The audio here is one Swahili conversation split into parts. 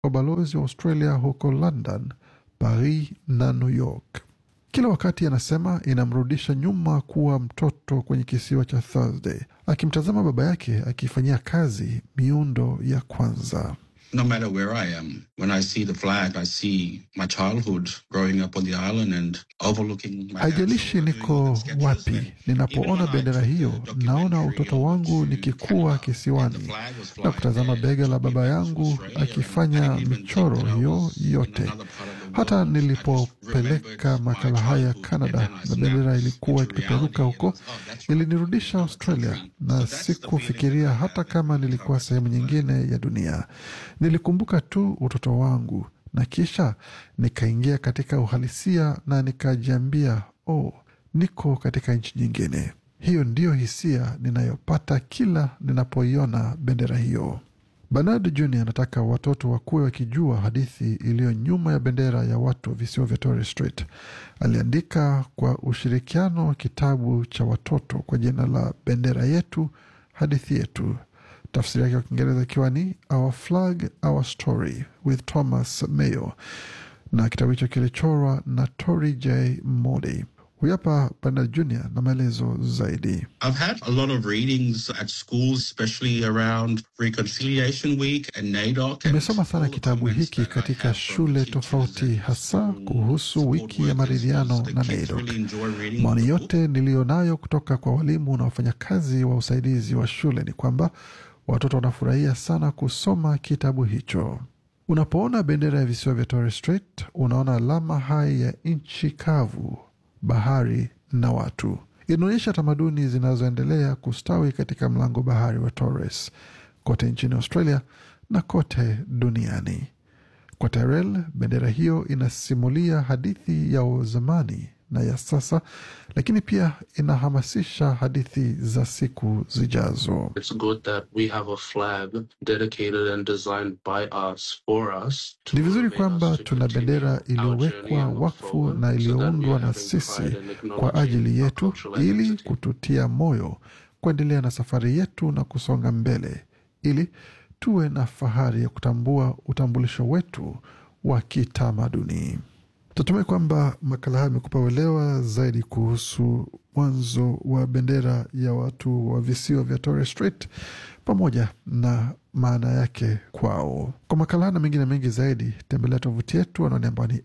wabalozi wa Australia huko London, Paris na New York. Kila wakati anasema inamrudisha nyuma kuwa mtoto kwenye kisiwa cha Thursday, akimtazama baba yake akifanyia kazi miundo ya kwanza. No matter where I am, when I see the flag, I see my childhood growing up on the island and overlooking my dad's Haijalishi shoulder doing niko even sketches. wapi, And even ninapoona when I bendera took the hiyo, naona documentary utoto wangu to nikikuwa Canada, kisiwani and the flag was na flying kutazama there, bega la took me baba back to yangu Australia, and I akifanya didn't even think michoro that I hiyo was in yote. another part of the Hata world. I just nilipopeleka remembered makala my haya childhood, Canada and then I na snapped bendera ilikuwa into ikipeperuka reality, huko, and I was, oh, that's right, ilinirudisha another Australia country. na So that's the feeling sikufikiria that I hata have kama every time nilikuwa I see sehemu the flag. nyingine ya dunia. Nilikumbuka tu utoto wangu na kisha nikaingia katika uhalisia na nikajiambia, oh, niko katika nchi nyingine. Hiyo ndiyo hisia ninayopata kila ninapoiona bendera hiyo. Bernard Jr anataka watoto wakuwe wakijua hadithi iliyo nyuma ya bendera ya watu wa visiwa vya Torres Strait. Aliandika kwa ushirikiano kitabu cha watoto kwa jina la Bendera Yetu, Hadithi Yetu, tafsiri yake kwa Kiingereza ikiwa ni Our Flag, Our Story with Thomas Mayo, na kitabu hicho kilichorwa na Tori J Modi. Huyu hapa Bernard Jr na maelezo zaidi. I've had a lot of readings at schools, especially around Reconciliation Week and NAIDOC. and Nimesoma sana all the kitabu comments hiki that I katika have from shule teachers tofauti, and hasa school kuhusu support wiki ya workers maridhiano was the na kids NAIDOC. really enjoy reading Maoni the book. yote niliyonayo kutoka kwa walimu na wafanyakazi wa usaidizi wa shule ni kwamba watoto wanafurahia sana kusoma kitabu hicho. Unapoona bendera ya visiwa vya Torres Strait, unaona alama hai ya nchi kavu, bahari na watu. Inaonyesha tamaduni zinazoendelea kustawi katika mlango bahari wa Torres kote nchini Australia na kote duniani. Kwa Tyrell, bendera hiyo inasimulia hadithi ya zamani na ya sasa, lakini pia inahamasisha hadithi za siku zijazo. It's good that we have a flag dedicated and designed by us for us. to Ni vizuri motivate kwamba us to tuna continue bendera our journey iliyowekwa and look wakfu forward na so that we iliyoundwa are na having sisi pride and kwa acknowledging ajili our yetu cultural ili identity. kututia moyo kuendelea na safari yetu na kusonga mbele ili tuwe na fahari ya kutambua utambulisho wetu wa kitamaduni. Tutumai kwamba makala haya amekupa uelewa zaidi kuhusu mwanzo wa bendera ya watu wa visiwa vya Torres Strait pamoja na maana yake kwao. Kwa makala haya na mengine mengi zaidi, tembelea tovuti yetu anaoni ambao ni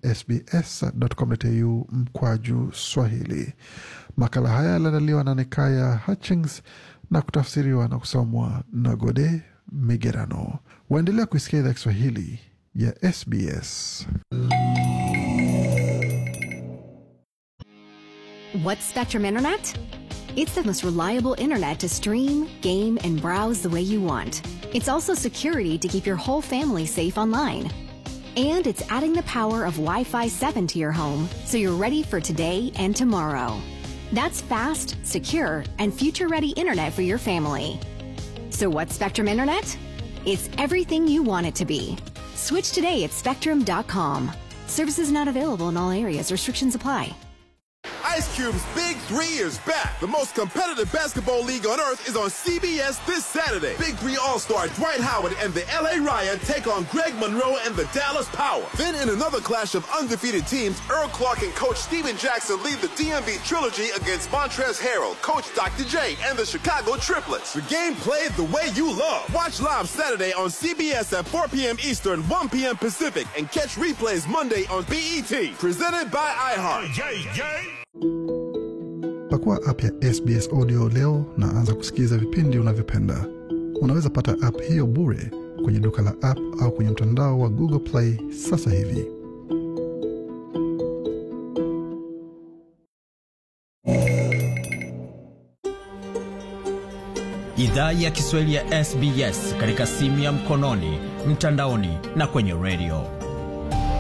sbs.com.au mkwaju Swahili. Makala haya yaliandaliwa na Nikaya Hutchings na kutafsiriwa na kusomwa na Gode Migerano. Waendelea kuisikia idhaa Kiswahili ya SBS. What's Spectrum Internet? It's the most reliable internet to stream, game, and browse the way you want. It's also security to keep your whole family safe online. And it's adding the power of Wi Fi 7 to your home so you're ready for today and tomorrow. That's fast, secure, and future ready internet for your family. So, what's Spectrum Internet? It's everything you want it to be. Switch today at spectrum.com. Services not available in all areas, restrictions apply. Ice Cube's Big Three is back. The most competitive basketball league on earth is on CBS this Saturday. Big Three All-Star Dwight Howard and the LA Riot take on Greg Monroe and the Dallas Power. Then in another clash of undefeated teams, Earl Clark and coach Steven Jackson lead the DMV trilogy against Montrez Harrell, coach Dr. J, and the Chicago Triplets. The game played the way you love. Watch live Saturday on CBS at 4 p.m. Eastern, 1 p.m. Pacific, and catch replays Monday on BET. Presented by iHeart. Pakua app ya SBS Audio leo na anza kusikiliza vipindi unavyopenda. Unaweza pata app hiyo bure kwenye duka la app au kwenye mtandao wa Google Play sasa hivi. Idhaa ya Kiswahili ya SBS katika simu ya mkononi, mtandaoni na kwenye redio.